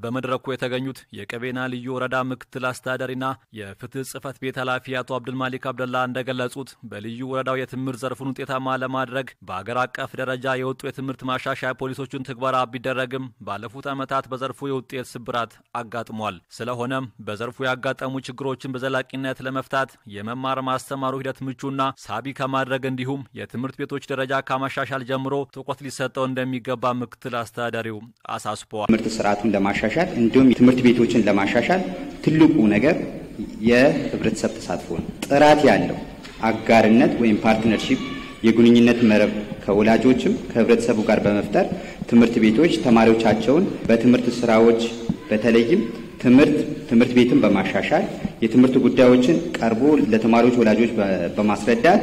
በመድረኩ የተገኙት የቀቤና ልዩ ወረዳ ምክትል አስተዳዳሪና የፍትህ ጽህፈት ቤት ኃላፊ አቶ አብዱልማሊክ አብደላ እንደገለጹት በልዩ ወረዳው የትምህርት ዘርፉን ውጤታማ ለማድረግ በአገር አቀፍ ደረጃ የወጡ የትምህርት ማሻሻያ ፖሊሶችን ትግበራ ቢደረግም ባለፉት ዓመታት በዘርፉ የውጤት ስብራት አጋጥሟል። ስለሆነም በዘርፉ ያጋጠሙ ችግሮችን በዘላቂነት ለመፍታት የመማር ማስተማሩ ሂደት ምቹና ሳቢ ከማድረግ እንዲሁም የትምህርት ቤቶች ደረጃ ከማሻሻል ጀምሮ ትኩረት ሊሰጠው እንደሚገባ ምክትል አስተዳዳሪው አሳስበዋል። ትምህርት ስርዓቱን ለማሻሻል እንዲሁም ትምህርት ቤቶችን ለማሻሻል ትልቁ ነገር የህብረተሰብ ተሳትፎ ነው። ጥራት ያለው አጋርነት ወይም ፓርትነርሺፕ የግንኙነት መረብ ከወላጆችም ከህብረተሰቡ ጋር በመፍጠር ትምህርት ቤቶች ተማሪዎቻቸውን በትምህርት ስራዎች በተለይም ትምህርት ትምህርት ቤትን በማሻሻል የትምህርት ጉዳዮችን ቀርቦ ለተማሪዎች ወላጆች በማስረዳት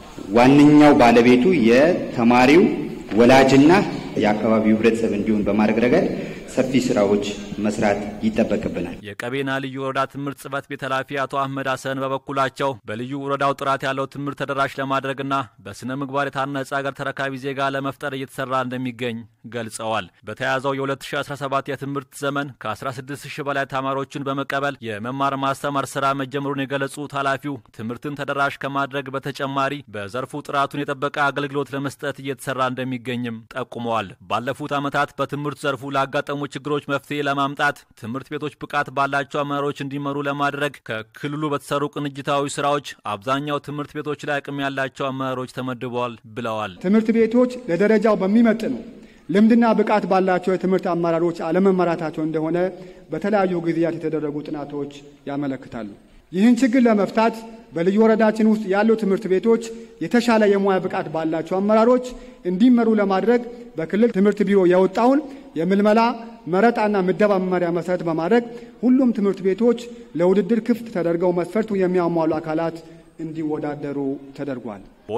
ዋነኛው ባለቤቱ የተማሪው ወላጅና የአካባቢው ህብረተሰብ እንዲሆን በማድረግ ረገድ ሰፊ ስራዎች መስራት ይጠበቅብናል። የቀቤና ልዩ ወረዳ ትምህርት ጽህፈት ቤት ኃላፊ አቶ አህመድ ሀሰን በበኩላቸው በልዩ ወረዳው ጥራት ያለው ትምህርት ተደራሽ ለማድረግና በስነ ምግባር የታነጸ ሀገር ተረካቢ ዜጋ ለመፍጠር እየተሰራ እንደሚገኝ ገልጸዋል። በተያያዘው የ2017 የትምህርት ዘመን ከ16 ሺህ በላይ ተማሪዎችን በመቀበል የመማር ማስተማር ስራ መጀመሩን የገለጹት ኃላፊው ትምህርትን ተደራሽ ከማድረግ በተጨማሪ በዘርፉ ጥራቱን የጠበቀ አገልግሎት ለመስጠት እየተሰራ እንደሚገኝም ጠቁመዋል። ባለፉት ዓመታት በትምህርት ዘርፉ ላጋጠሙ ችግሮች መፍትሄ ለማምጣት ትምህርት ቤቶች ብቃት ባላቸው አመራሮች እንዲመሩ ለማድረግ ከክልሉ በተሰሩ ቅንጅታዊ ስራዎች አብዛኛው ትምህርት ቤቶች ላይ አቅም ያላቸው አመራሮች ተመድበዋል ብለዋል። ትምህርት ቤቶች ለደረጃው በሚመጥኑ ልምድና ብቃት ባላቸው የትምህርት አመራሮች አለመመራታቸው እንደሆነ በተለያዩ ጊዜያት የተደረጉ ጥናቶች ያመለክታሉ። ይህን ችግር ለመፍታት በልዩ ወረዳችን ውስጥ ያሉ ትምህርት ቤቶች የተሻለ የሙያ ብቃት ባላቸው አመራሮች እንዲመሩ ለማድረግ በክልል ትምህርት ቢሮ የወጣውን የምልመላ መረጣና ምደባ መመሪያ መሰረት በማድረግ ሁሉም ትምህርት ቤቶች ለውድድር ክፍት ተደርገው መስፈርቱን የሚያሟሉ አካላት እንዲወዳደሩ ተደርጓል።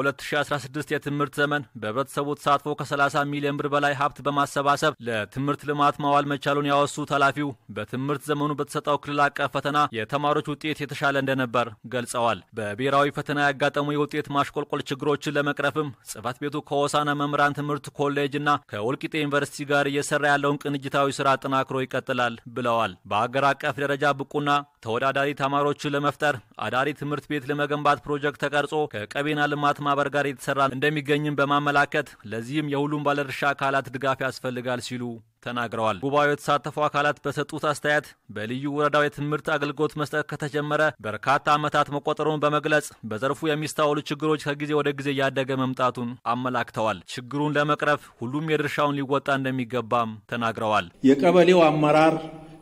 በ2016 የትምህርት ዘመን በህብረተሰቡ ተሳትፎ ከ30 ሚሊዮን ብር በላይ ሀብት በማሰባሰብ ለትምህርት ልማት ማዋል መቻሉን ያወሱት ኃላፊው በትምህርት ዘመኑ በተሰጠው ክልል አቀፍ ፈተና የተማሪዎች ውጤት የተሻለ እንደነበር ገልጸዋል። በብሔራዊ ፈተና ያጋጠሙ የውጤት ማሽቆልቆል ችግሮችን ለመቅረፍም ጽህፈት ቤቱ ከሆሳና መምህራን ትምህርት ኮሌጅ እና ከወልቂጤ ዩኒቨርሲቲ ጋር እየሰራ ያለውን ቅንጅታዊ ስራ አጠናክሮ ይቀጥላል ብለዋል። በአገር አቀፍ ደረጃ ብቁና ተወዳዳሪ ተማሪዎችን ለመፍጠር አዳሪ ትምህርት ቤት ለመገንባት ፕሮጀክት ተቀርጾ ከቀቤና ልማት ማህበር ጋር የተሰራ እንደሚገኝም በማመላከት ለዚህም የሁሉም ባለድርሻ አካላት ድጋፍ ያስፈልጋል ሲሉ ተናግረዋል። ጉባኤው የተሳተፉ አካላት በሰጡት አስተያየት በልዩ ወረዳው የትምህርት አገልግሎት መስጠት ከተጀመረ በርካታ ዓመታት መቆጠሩን በመግለጽ በዘርፉ የሚስተዋሉ ችግሮች ከጊዜ ወደ ጊዜ እያደገ መምጣቱን አመላክተዋል። ችግሩን ለመቅረፍ ሁሉም የድርሻውን ሊወጣ እንደሚገባም ተናግረዋል። የቀበሌው አመራር፣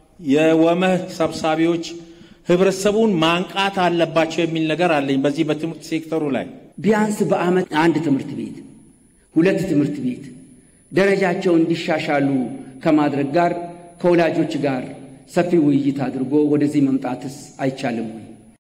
የወመህ ሰብሳቢዎች ህብረተሰቡን ማንቃት አለባቸው የሚል ነገር አለኝ። በዚህ በትምህርት ሴክተሩ ላይ ቢያንስ በዓመት አንድ ትምህርት ቤት ሁለት ትምህርት ቤት ደረጃቸው እንዲሻሻሉ ከማድረግ ጋር ከወላጆች ጋር ሰፊ ውይይት አድርጎ ወደዚህ መምጣትስ አይቻልም ወይ?